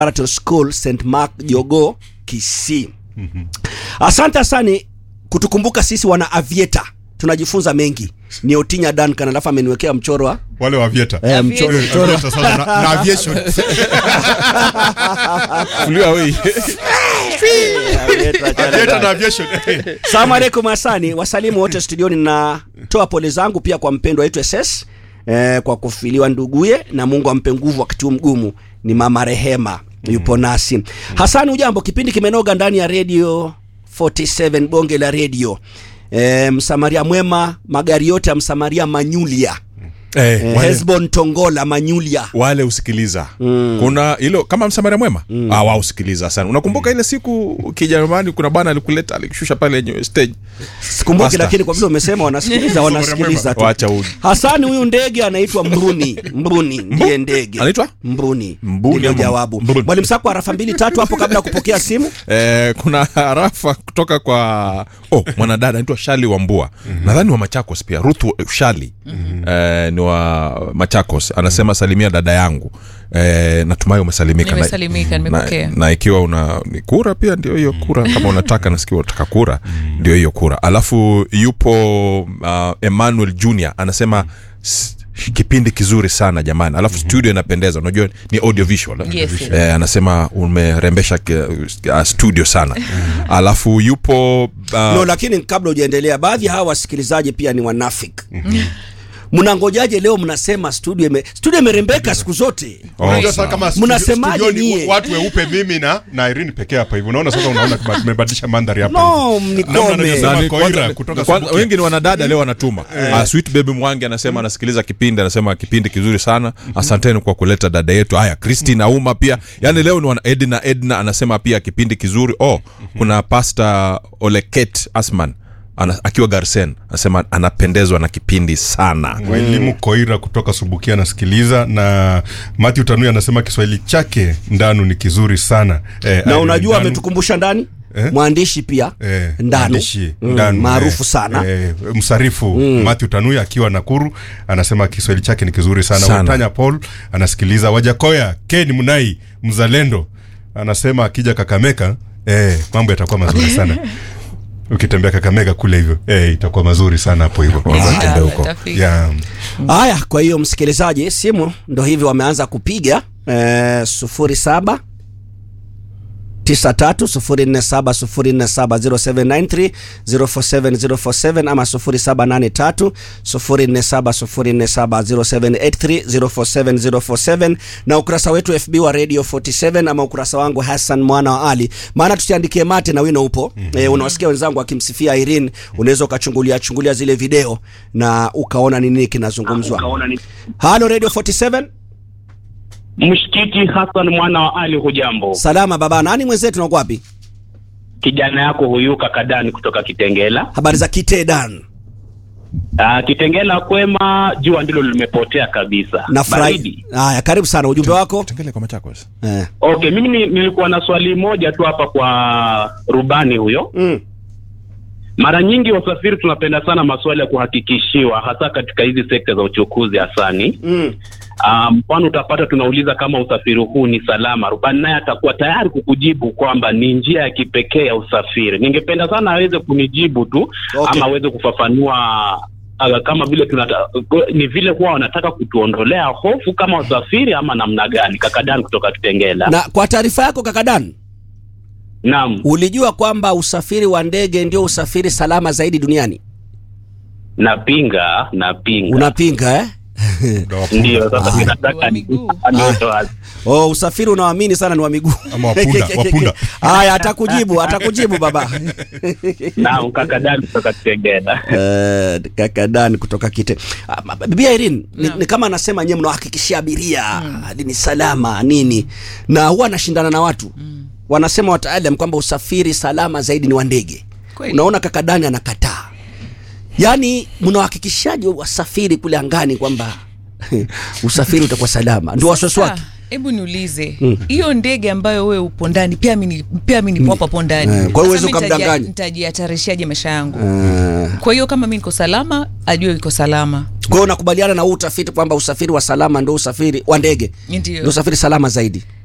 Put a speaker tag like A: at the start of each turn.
A: Preparatory School St Mark Jogo Kisii. Asante sana kutukumbuka sisi wana avieta, tunajifunza mengi. Ni Otinya Duncan alafu ameniwekea mchoro wa
B: wale wa Vieta
A: eh, mchoro,
B: Eh,
A: mchoro.
B: Vieta sasa na, na aviation
C: Fuliwa wei.
B: Vieta na aviation
A: Salamu alaikum Hasani, wasalimu wote studioni. Natoa pole zangu pia kwa mpendwa wetu SS eh, kwa kufiliwa nduguye, na Mungu ampe nguvu wakati huu mgumu. Ni mama Rehema yupo nasi. Hasani, ujambo? Kipindi kimenoga ndani ya radio 47 bonge la radio. Eh, msamaria mwema, magari yote ya msamaria Manyulia
C: Eh,
A: eh,
C: wale,
A: Hesbon Tongola Manyulia
C: wale usikiliza kuna hilo kama msamaria mwema ah, wao usikiliza sana unakumbuka ile siku kijerumani kuna bana alikuleta alikushusha pale yenye stage
A: sikumbuki,
C: Master.
A: lakini kwa vile umesema wanasikiliza, wanasikiliza tu.
C: wacha u
A: Hasani, huyu ndege anaitwa Mbruni. Mbruni ndiye ndege
C: anaitwa
A: Mbuni.
C: Mbuni
A: Ndilo
C: ama
A: jawabu.
C: Mbruni?
A: Mwalimu Sako arafa mbili tatu hapo kabla ya kupokea simu.
C: Eh, kuna harafa kutoka kwa oh, mwanadada anaitwa Shali Wambua nadhani wa Machakos pia Ruth Shali eh, ni wa Machakos anasema salimia dada yangu eh, natumai umesalimika na,
D: Nimesalimika, nimepokea.
C: na, na ikiwa una ni kura pia ndio hiyo kura kama unataka nasikia unataka kura ndio hiyo kura alafu yupo uh, Emmanuel Junior anasema "S- kipindi kizuri sana jamani alafu studio inapendeza unajua ni audio visual eh?
D: Yes, yes.
C: eh, anasema umerembesha ke- uh, studio sana alafu yupo uh,
A: No, lakini kabla hujaendelea, baadhi ya hawa wasikilizaji pia ni wanafiki. Mnangojaje leo mnasema studio ime studio imerembeka siku zote?
B: Unajua sasa kama studio-
A: Mnasemaje
B: studioni
A: nyie?
B: watu weupe mimi na na Irene pekee hapa hivi unaona sasa unaona kama tumebadilisha mandhari hapa
A: No,
B: hivi.
A: mnikome.
B: Namna anavyosema
C: Nani,
B: Koira
C: kwanza-
B: kutoka
C: kwanza-
B: Subukia.
C: wengi ni wanadada leo wanatuma uh, sweet baby mwangi anasema anasikiliza kipindi anasema kipindi kizuri sana asanteni kwa kuleta dada yetu haya christine auma pia yani leo ni wana edna edna anasema pia kipindi kizuri oh kuna pasta oleket asman ana, akiwa garsen anasema anapendezwa na kipindi sana
B: Mwalimu Koira kutoka Subukia anasikiliza na Matthew Tanui anasema Kiswahili chake ndanu ni kizuri sana eh,
A: Na
B: Irene
A: unajua
B: Ndanu-
A: ametukumbusha ndani
B: Eh?
A: mwandishi pia
B: Eh,
A: Ndanu
B: mwandishi,
A: Mm,
B: Ndanu,
A: maarufu
B: eh,
A: sana
B: eh, msarifu Matthew Tanui akiwa Nakuru anasema Kiswahili chake ni kizuri sana.
C: Sana.
B: Watanya Paul anasikiliza. Wajakoya Ken Munai mzalendo anasema akija Kakamega eh, mambo yatakuwa mazuri sana. Ukitembea Kakamega kule hivyo eh, itakuwa mazuri sana hapo hivyo.
C: Wazatembea huko.
D: Tafika.
B: Yeah.
A: Haya, kwa hiyo msikilizaji, simu ndo hivi wameanza kupiga eh, sufuri saba tisa tatu sufuri nne saba sufuri nne saba zero seven nine three zero four seven zero four seven ama sufuri saba nane tatu sufuri nne saba sufuri nne saba zero seven eight three zero four seven zero four seven na ukurasa wetu FB wa Radio 47 ama ukurasa wangu Hassan mwana wa Ali, maana tusiandikie mate na wino upo mm -hmm. E, unawasikia wenzangu akimsifia Irene, unaweza ukachungulia chungulia zile video na ukaona ni nini kinazungumzwa. Halo Radio 47,
E: Mshikiki Hassan mwana wa Ali, hujambo?
A: salama baba. Nani mwenzetu na uko wapi?
E: Kijana yako huyu kakadani kutoka Kitengela.
A: Habari za Kitedan?
E: Ah, Kitengela kwema, jua ndilo limepotea kabisa.
A: Nafurahi.
E: Baridi.
A: Haya, karibu sana, ujumbe wako
C: tengele kwa machakos
A: eh.
E: Okay, mimi ni- nilikuwa na swali moja tu hapa kwa rubani huyo.
A: mm.
E: Mara nyingi wasafiri tunapenda sana maswali ya kuhakikishiwa, hasa katika hizi sekta za uchukuzi hasani.
A: Mm.
E: Ah, Mfano utapata tunauliza kama usafiri huu ni salama, rubani naye atakuwa tayari kukujibu kwamba ni njia ya kipekee ya usafiri. Ningependa sana aweze kunijibu tu
A: Okay.
E: ama aweze kufafanua ah, kama vile tunata, ni vile huwa wanataka kutuondolea hofu kama wasafiri ama namna gani? Kakadan kutoka Kitengela.
A: Na kwa taarifa yako kakadan,
E: Naam,
A: ulijua kwamba usafiri wa ndege ndio usafiri salama zaidi duniani?
E: napinga napinga,
A: Unapinga eh?
E: ndio sasa
A: Ah.
E: ninataka
D: Wa miguu.
E: niweke wazi.
A: Oh, usafiri unaoamini sana ni wa miguu
B: Ama wapunda, wapunda.
A: Haya, atakujibu atakujibu baba.
E: Naam, Kakadan kutoka Kitengela.
A: Eh, kaka Dan kutoka Kite. Ah, ma- Bibi Irene ni,
D: Naam.
A: ni kama anasema nyewe mnawahakikishia abiria hadi ni salama nini, na huwa anashindana na watu wanasema wataalam kwamba usafiri salama zaidi ni wa ndege.
D: Kweli.
A: Unaona kaka Dani anakataa, yaani mnawahakikishaje wasafiri kule angani kwamba usafiri utakuwa salama? Ndio wasiwasi
D: Sasa,
A: wake.
D: hebu niulize hiyo ndege ambayo wewe upo ndani pia mimi pia mimi nipo hapo ndani
A: Eh, kwa hiyo
D: Sasa
A: huwezi
D: mimi nitajia-
A: ukamdanganya.
D: nitajihatarishaje maisha yangu
A: Eh,
D: kwa hiyo kama mimi niko salama ajue iko salama
A: Kwa hiyo unakubaliana na huu utafiti kwamba usafiri wa salama ndio usafiri wa ndege
D: Ndio.
A: ndio usafiri salama zaidi?